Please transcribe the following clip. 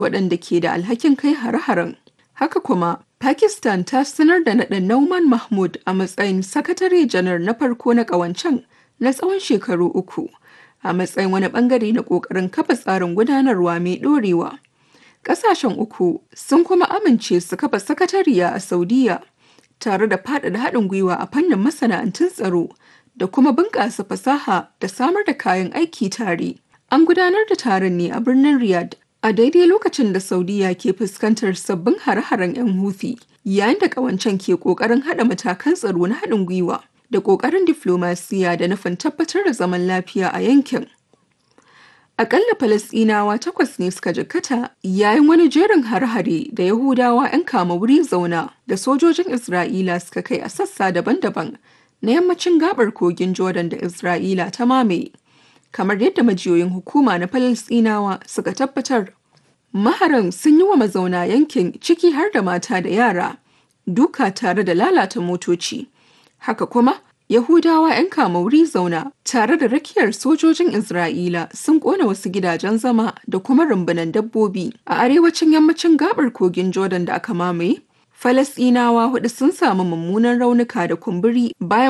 waɗanda ke da alhakin kai hare-haren. Haka kuma, Pakistan ta sanar da naɗa Nauman Mahmud a matsayin sakatare janar na farko na ƙawancen na tsawon shekaru uku, a matsayin wani ɓangare na ƙoƙarin kafa tsarin gudanarwa mai ɗorewa. Ƙasashen uku sun kuma amince su kafa sakatariya a Saudiya, tare da faɗaɗa haɗin gwiwa a fannin masana'antun tsaro da kuma bunƙasa fasaha da samar da kayan aiki tare. An gudanar da taron ne a birnin Riyadh a daidai lokacin da Saudiya ke fuskantar sabbin hare-haren 'yan Houthi, yayin da ƙawancen ke ƙoƙarin haɗa matakan tsaro na haɗin gwiwa da ƙoƙarin diflomasiya da nufin tabbatar da zaman lafiya a yankin. Akalla Falasɗinawa takwas ne suka jikkata yayin wani jerin hare-hare da Yahudawa 'yan kama wuri zauna da sojojin Isra'ila suka kai a sassa daban-daban na yammacin gabar kogin Jordan da Isra'ila ta mamaye. Kamar yadda majiyoyin hukuma na Falasɗinawa suka tabbatar, maharan sun yi wa mazauna yankin ciki har da mata da yara, duka tare da lalata motoci. Haka kuma, Yahudawa 'yan kama wuri zauna tare da rakiyar sojojin Isra'ila sun kona wasu gidajen zama da kuma rumbunan dabbobi a arewacin yammacin gabar kogin Jordan da aka mamaye. Falasɗinawa hudu sun samu mummunan raunuka da kumburi bayan